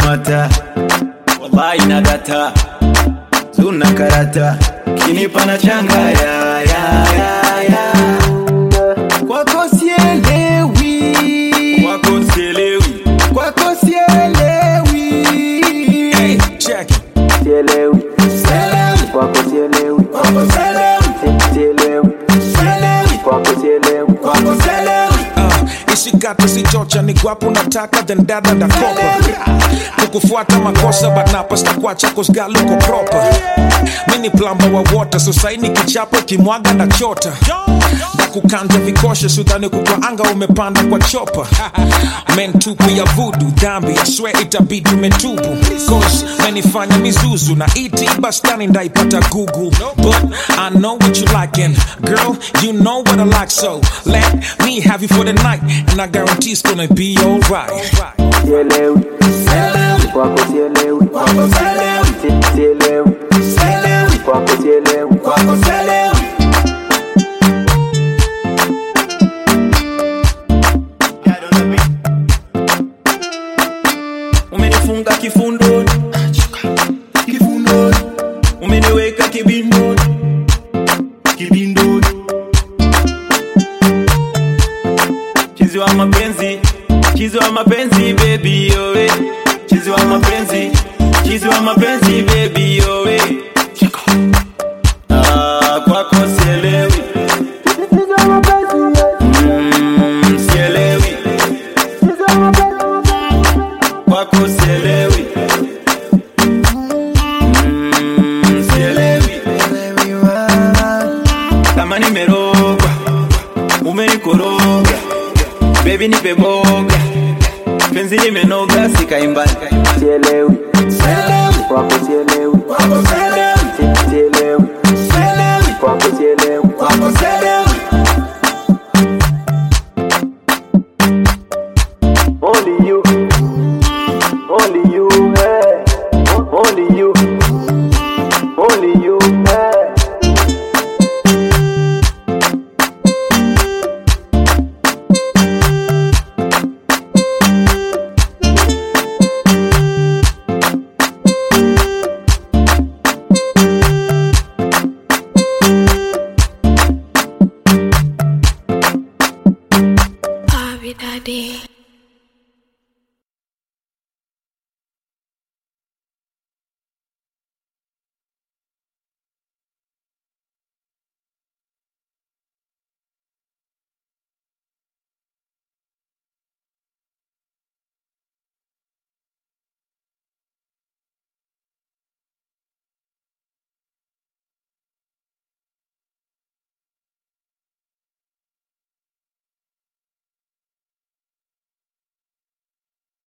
mata wallahi na data zuna karata kinipa na changa ya, ya, ya, ya. kwako sielewi kwako sielewi kwako sielewi Hey, check it. sielewi sielewi kwako sielewi kwako sielewi sielewi sielewi kwako sielewi kwako sielewi Uh, isikate sichocha ni gwapo nataka then dada dakopa kukufuata makosa but napasta kwacha kosgaluko proper mini plamba wa water so saini kichapo kimwaga na chota ndakukanja vikoshe sudhani kukwaanga umepanda kwa chopa mentupu ya vudu dhambi ya swe itabidi umetubu cause menifanya mizuzu na iti bastani ndaipata google but i know what you like and girl you know what i like so let me have you for the night and i guarantee it's gonna be alright sielewi sielewi kwako sielewi kwako sielewi Si- sielewi sielewi kwako sielewi kwako sielewi umenifunga kifundoni kifundoni umeniweka kibindoni kibindoni chizi wa mapenzi chizi wa mapenzi baby yowe chizi wa mapenzi chizi wa mapenzi baby yowe ah, kwako sielewi Mm, sielewi kwako sielewi Mm, sielewi kama nimerogwa umenikoroga bebi nipe boga penzi limenoga sikaimbali sielewi kwako sielewi